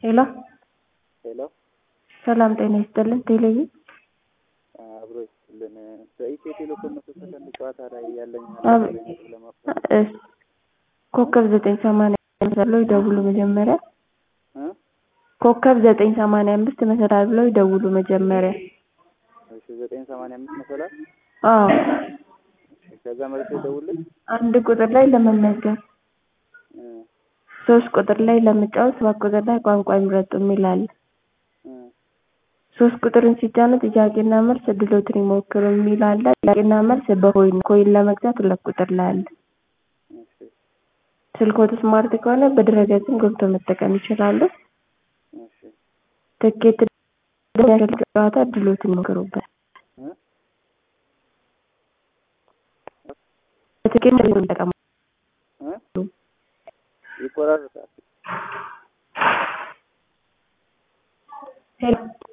ሄሎ ሄሎ ሰላም ጤና ይስጥልን። ቴሌቪ አብሮ ይስጥልን። በኢትዮ ቴሌኮም መቶ ሰከንድ ጨዋታ ላይ ያለኝ አብ- ለማፍራት እስ ኮከብ ዘጠኝ ሰማንያ አምስት ብለው ይደውሉ መጀመሪያ እ? ኮከብ ዘጠኝ ሰማንያ አምስት መሰላል ብለው ይደውሉ መጀመሪያ። እሺ ዘጠኝ ሰማንያ አምስት መሰላል አዎ እሺ፣ ከዛ መልሶ ይደውልልኝ አንድ ቁጥር ላይ ለመመዝገብ፣ እ ሶስት ቁጥር ላይ ለመጫወት፣ ሰባት ቁጥር ላይ ቋንቋ ይምረጡ የሚል አለ። እ ሶስት ቁጥርን ሲጫኑ ጥያቄና መልስ እድሎትን ይሞክሩ የሚል አለ። ጥያቄና መልስ በኮይን ኮይን ለመግዛት ሁለት ቁጥር ላይ አለ። እሺ ስልክዎት ስማርት ከሆነ በድረገጽም ገብቶ መጠቀም ይችላሉ። እሺ ትኬት ደግሞ ያሸል ጨዋታ እድሎትን ይሞክሩበት። እ በትኬት መጠቀም እ ይቆራረጣል። ሄሎ